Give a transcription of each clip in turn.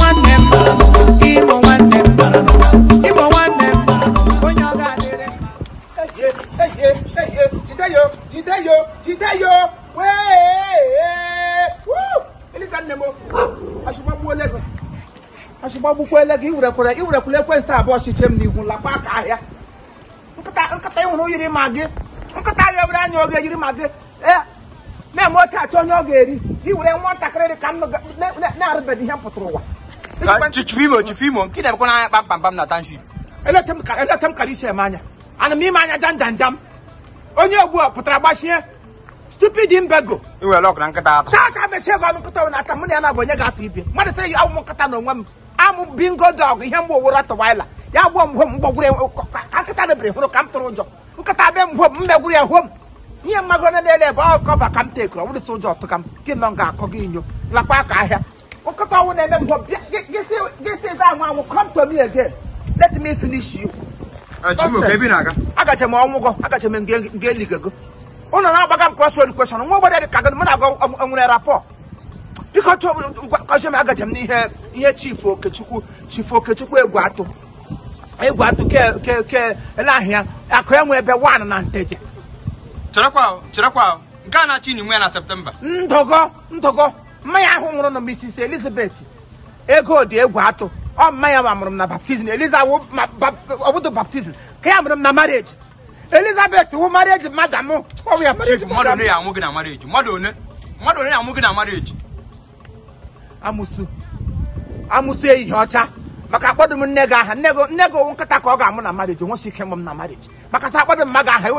nwanne m imo nwanne m imo nwanne m onye ọ ga-adịrị jideyo jideyo jideyo wee elisa nne m asụgbagbuole gị asụgbagbukwele gị iwerekwere iwerekwere ekwensị abụọ siche m n'ihu lakwa aka ahịa nkịta nkịta ịhụrụ yiri ma gị nkịta agha ewere anya oge yiri ma gị ee na-eme oche achọ onye ọ ga-eri gị were nwatakịrị dị ka m na-arụbeghị ihe m pụtara ụwa chifimo chifimo nke na-emekwa n'anya kpamkpam na township eleta m ka eleta m kara isi eme anya ana m ime anya jam jam jam onye ogbu a pụtara gbachie stupid mbego iwere ọkụ na nkịta atọ taa ka mesie ego ọnụ nkịta na ata mụ na ya na-abụ onye ga-atụ ibe mmadụ sị ya ụmụ nkịta na onwe m amụ bingo dog ihe mgbe owuru atụwaila ya gbuo m hom mgbagwuru ya ka ka nkịta debere hụrụ ka m tụrụ ụjọ nkịta be m hom mmegwuru ya hom ihe mmago na na-ele ebe ọ kọva ka m tekuru ọ bụrụ sị ụjọ ọtụ ka m gị nọ ga-akọ gị inyo lakwa aka ahịa nkịta ọnwụ na-eme m hom gị si eze ahụ anwụ come to me again let me finish you chifimo ka ebe na-aga agache m ọnwụgo agache m nga eligego ụnụ na-agbaga m crossroad question nwa ogbede dị ka gị mụ na agụ nwere rapọ biko kọzie m agache m n'ihe ihe chief okechukwu chief okechukwu egwu atụ egwu atụ ke ke ke ele ahịa akụ enwe ebe wan na nteje cherekwa ahụ, cherekwa ahụ. nke a na-achị n'inwe ya na septemba ndụgo ndụgo mmanya ahụ nwụrụ na Mrs Elizabeth ego dị egwu atụ ọ mmanya ma mụrụ m na baptizim eliza ọbụdụ baptizim ka ya mụrụ m na marriage elizabeth wụ marriage mmadụ mụ ọwụ ya marriage chief mmadụ one ya anwụ gị na marriage mmadụ one mmadụ one ya anwụ gị na marriage amụsụ amụsụ ehihie ọcha maka akpọdụ m nne gị aha nne gị nne gị owu nkịta ka ọ ga-amụ na marriage onwesi ike mụ m na marriage maka sa akpọdụ m mma gị aha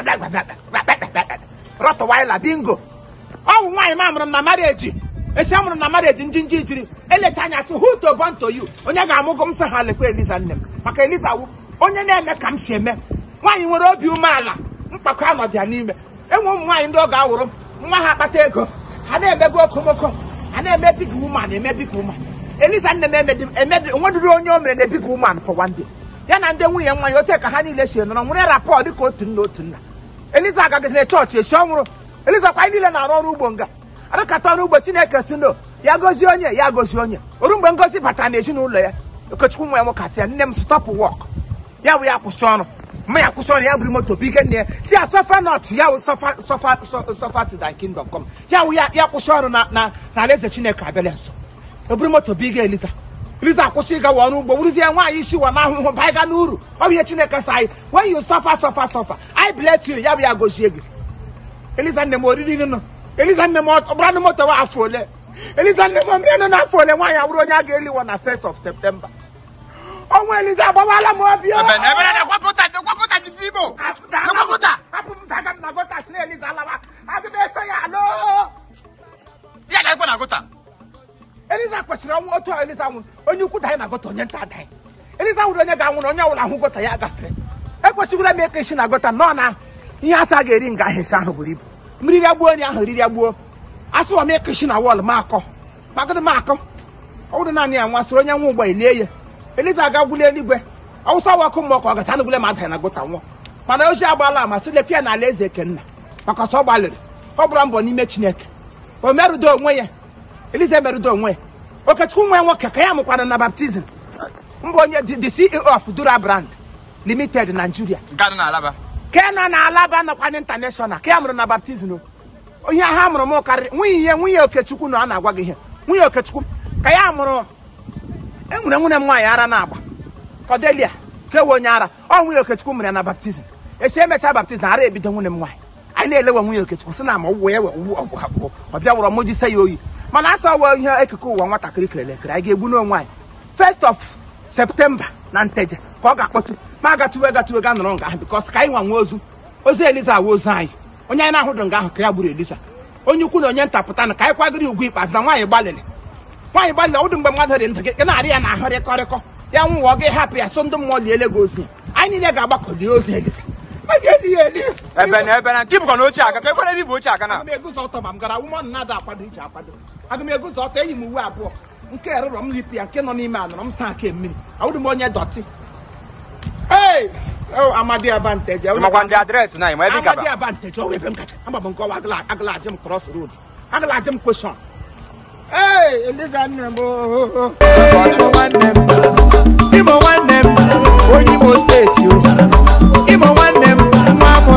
rọtụwaila bingo ọ bụ nwaanyị ma amụrụ m na marriage echi amụrụ m na marriage ndị nji jiri elecha anya tụ who to born to you onye ga-amụgo m sị ha lekwa eliza nne m maka eliza wu onye na-eme ka m si eme nwaanyị nwere obi umeala mkpakọ anọdụ ya n'ime enwe ụmụ nwaanyị ndị ọ ga-awụrụ m nwa ha akpata ego ha na-emego okomoko ha na-eme big woman eme big woman eliza nne m emedi emedi onwedịrị onye o mere na big woman for one day ya na ndị nwunye nwa ya ote ka ha niile si nọrọ nwere rapọ dịka otu nna otu nna eliza agaghịzi na chọọchị esi ọnwụrụ eliza kwa anyị niile na-arụ ọrụ ugbo nga arụkata ọrụ ugbo chineke si no ya gozie onye ya gozie onye oru mgbe ngozi batara n'ezinụlọ ya okechukwu nwa ya nwokasị ya nne m stọpụ wọk ya bụ ya kwụsị ọrụ mma ya kwụsị ọrụ ya buru moto bige nne ya si ya sọfa nọt ya wụ sọfa sọfa sọfa to thy kingdom come ya wụ ya ya kwụsị ọrụ na na na alaeze chineke abịala nso eburu moto bige eliza eliza akwụsị ịgawa ọrụ ugbo wuruzie nwaanyị isi wa na ahụhụ baa ịga n'uru ọ bụ ihe chineke sa anyị when you suffer suffer suffer I bless you ya bụ ya gozie gị eliza nne m oriri gị nọ eliza nne m ọ bụrụ na moto wa afọ ole eliza nne m ọmịa nọ n'afọ ole nwaanyị abụrụ onye a ga-eliwa na 1st of September ọnwa eliza agbawala m obi o. ebe na ebe na na-ekwakọta ekwakọta chifimo ekwakọta hapụ m daga m na gota si na eliza alawa aga m eso ya alụ ya na-ekwe na gota eliza kwesịrị ọnwụ otu a eliza nwụrụ onye ukwu danyị na gota onye nta danyị eliza nwụrụ onye ga-anwụrụ onye ọbụla ahụ gota ya gafere ekwesịgoro m eke isi na gota nọ na ihe asa ga-eri nga ahụ esi ahụ buru ibu mmiri ya gbuo onye ahụ riri ya gbuo asụwa m eke isi na wọl ma akọ magịdị m akọ ọ bụrụ naanị ya nwa sịrị onye nwa ụgbọ elie ya eliza aga gwuli eluigwe ọwụsa wa ọkụ mmụọ ka ọ gacha anụgwule ma adanye na gota nwụọ mana ozi agbaala ama sị lepịa na ala eze ekenna maka ọsọ ọ gbalịrị ọ gbara mbọ n'ime chineke o merụdo onwe ya eliza emerụdo onwe ya okechukwu nwa ya nwoke ka ya mụkwara na baptizim mbụ onye the the ceo of dura brand limited nigeria nke a dị n'alaba ka ya nọ na alaba nọkwa international ka ya mụrụ na baptizim o ihe ha mụrụ m karịrị nwunye ihe nwunye okechukwu na ọ na-agwa gị ihe nwunye okechukwu ka ya mụrụ enwere nwunye m nwaanyị ara na-agba Cordelia kewe onye ara ọ nwunye okechukwu mere ya na baptizim esi emechaa baptizim ara ebido nwunye m nwaanyị anyị na-elewe nwunye okechukwu sị na ma ọgwụgwọ ya wee ọgwụ abụọ ọ bịa wụrọ mụ jise ya oyi mana asọ wee ihe ekike ụwa nwatakịrị kerele ekere anyị ga-egbu n'onwe anyị first of septemba na nteje ka ọ ga-akpọtụ ma agatuwe gatuwe ga nọrọ nga ahụ bikọs ka anyị nwa nwe ozu ozu eliza awa ozu anyị onye anyị na-ahụdụ nga ahụ ka ya gburu eliza onye ukwu na onye nta pụta na ka anyị kwagịrị ugwu ikpeazụ na nwaanyị gbalịrị nwaanyị gbalịrị ọdụ mgbe mmadụ dị ndụ gị gị na-arị ya na ahụ rịkọrịkọ ya nwụọ gị hapụ ya so ndị mmụọ liele gị ozi ya anyị niile ga-agbakọ lie ozu eliza a ga-eli ya eli ebe na ebe na nke bụkwa na ochie aka ka ekwere ebe bụ ochie aka na aga m eguzo ọtọ ma m gara wụmọ na-ada akwado iji akwado aga m eguzo ọtọ eyi m uwe abụọ nke erụrọ m ripụ ya nke nọ n'ime anọrọ m saa aka mmiri awụrụ m onye dọtị ee o amadi abanteje makwa ndị adreesị na ma ebe amadi gaba abanteje ọwụ ebe m kacha agba m nkọwa agala agala ajem cross road agala ajem kweshọn ee eliza nne m oo. Imo nwanne m Imo nwanne m onye Imo steeti o